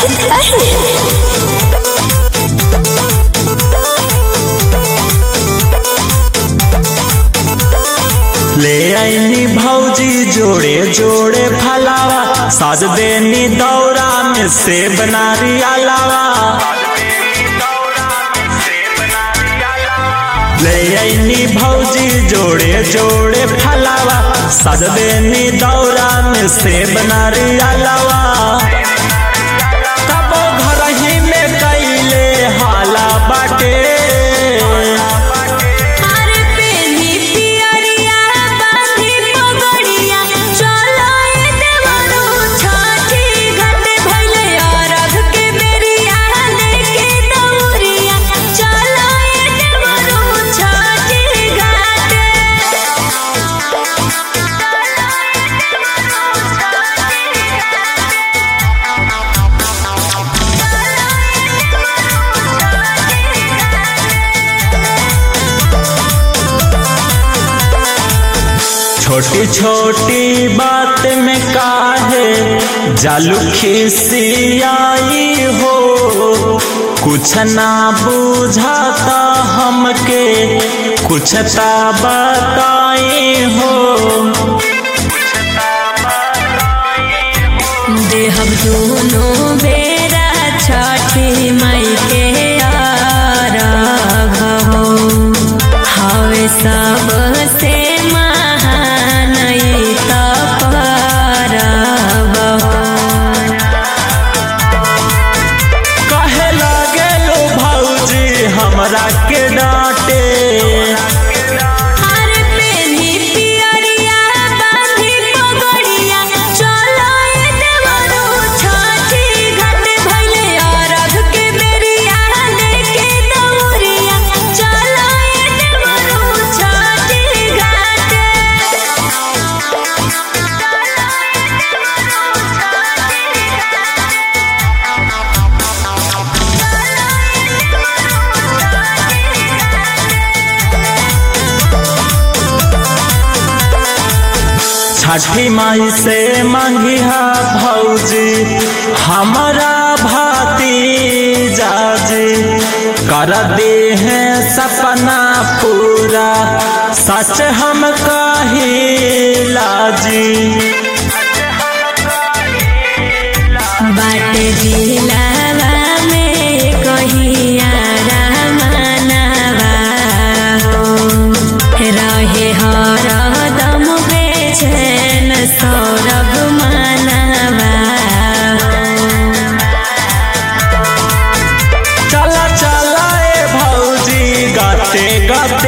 काहे ले आईनी भौजी जोड़े जोड़े फलावा साज देनी दौरा में से बनारी अलावा ले आईनी भौजी जोड़े जोड़े फलावा साज देनी दौरा में से बनारी अलावा कबो घर ही में कैले हाला बाटे अरे पेनी पियरिया बांधी पगड़िया चलो ए देवरू छठी घाटे भइले अरघ के बेरिया लेके दौरिया चलो ए देवरू छठी घाटे छोटी छोटी बात में काहे जालू खिसियाई हो कुछ ना बुझाता हमके कुछ ता बताई हो देहब दोनों बेरा छठी मई के आराघ हो हवे सब से महान ई त परब हो कहे लगे लो भौजी हमरा के डांटे अरे पेनी पियरिया बांधी पगड़िया चलो ए देवरू छठी घाटे भइले अरघ के बेरिया लेके दौरिया चलो ए देवरू छठी घाटे छठी माई से मंगिहा भौजी हमारा भाती जाजी कर दे हैं सपना पूरा सच हम कहिला जी बाट दिलावा में कहिया रामनावा हो रहे हरदम बेचैन सौरभ मानवा चला चला ए भौजी गाते गाते